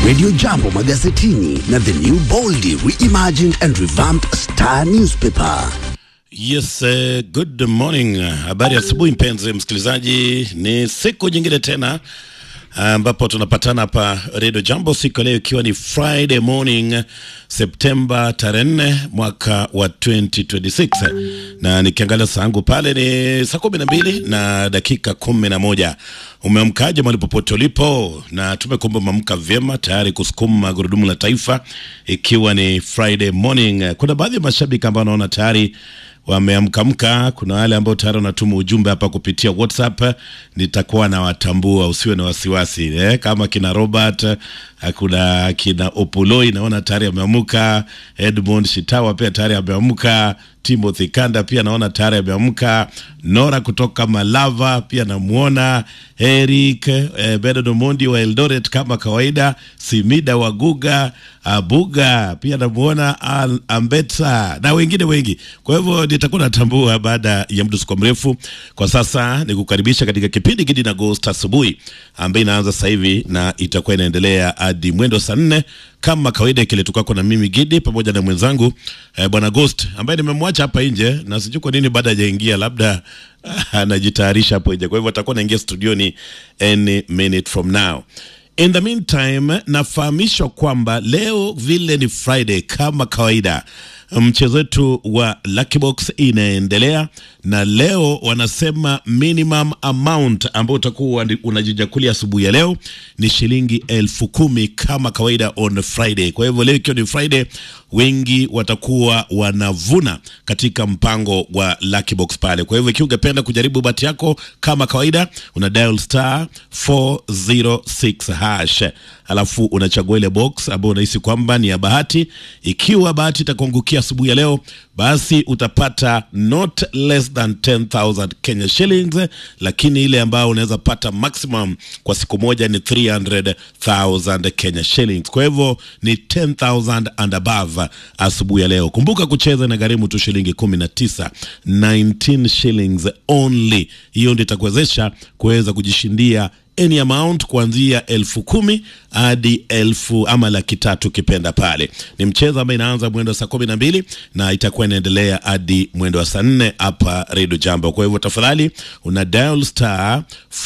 Radio Jambo magazetini na the new boldly reimagined and revamped Star newspaper. Yes, uh, good morning. Habari asubuhi mpenzi msikilizaji, ni siku nyingine tena ambapo tunapatana hapa Radio Jambo siku ya leo ikiwa ni Friday morning Septemba tarehe nne mwaka wa 2026 na nikiangalia saa yangu pale ni saa kumi na mbili na dakika kumi na moja. Umeamkaje mahali popote ulipo? Na tumekumba umeamka vyema tayari kusukuma gurudumu la taifa ikiwa ni Friday morning. Kuna baadhi ya mashabiki ambao naona tayari wameamkamka. Kuna wale ambao tayari wanatuma ujumbe hapa kupitia WhatsApp, nitakuwa na watambua, usiwe na wasiwasi eh, kama kina Robert, kuna kina Opoloi naona tayari ameamka, Edmond Shitawa pia tayari ameamka, Timothy Kanda pia naona tayari ameamka, Nora kutoka Malava pia namuona, Eric eh, Bernard Omondi wa Eldoret kama kawaida, Simida Waguga, Abuga pia namuona, Al- Ambetsa na wengine wengi. Kwa hivyo nitakuwa natambua baada ya muda siko mrefu. Kwa sasa ni kukaribisha katika kipindi Gidi na Ghost asubuhi ambayo inaanza sasa hivi na itakuwa inaendelea hadi mwendo saa nne kama kawaida, kile tukako na mimi Gidi pamoja na mwenzangu eh, bwana Ghost ambaye nimemwacha hapa nje na sijui kwa nini baada hajaingia, labda anajitayarisha hapo nje, kwa hivyo atakuwa anaingia studioni any minute from now. In the meantime, nafahamishwa kwamba leo vile ni Friday kama kawaida, mchezo wetu wa Lucky Box inaendelea, na leo wanasema minimum amount ambao utakuwa unajijakulia asubuhi ya leo ni shilingi elfu kumi kama kawaida on Friday. Kwa hivyo leo ikiwa ni Friday, wengi watakuwa wanavuna katika mpango wa Lucky Box pale. Kwa hivyo ikiwa ungependa kujaribu bahati yako kama kawaida, una dial star 406 hash, alafu unachagua ile box ambayo unahisi kwamba ni ya bahati. Ikiwa bahati itakuangukia asubuhi ya leo, basi utapata not less than 10,000 Kenya shillings, lakini ile ambayo unaweza pata maximum kwa siku moja ni 300,000 Kenya shillings. Kwa hivyo ni 10,000 and above asubuhi ya leo. Kumbuka kucheza na gharimu tu shilingi 19, 19 shillings only. Hiyo ndio itakuwezesha kuweza kujishindia any amount kuanzia elfu kumi hadi elfu ama laki tatu ukipenda pale. Ni mchezo ambao inaanza mwendo wa saa kumi na mbili na itakuwa inaendelea hadi mwendo wa saa nne hapa Redio Jambo. Kwa hivyo tafadhali una dial star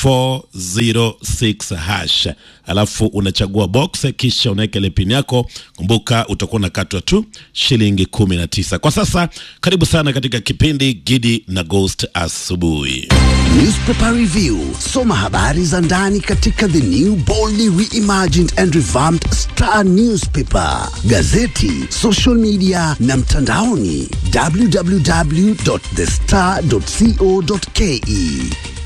406 hash, alafu unachagua box, kisha unaweka ile pin yako. Kumbuka utakuwa unakatwa tu shilingi kumi na tisa. Kwa sasa, karibu sana katika kipindi Gidi na Ghost asubuhi. Newspaper Review. Soma habari za ndani katika the new boldly reimagined and revamped Star newspaper, gazeti, social media na mtandaoni www.thestar.co.ke.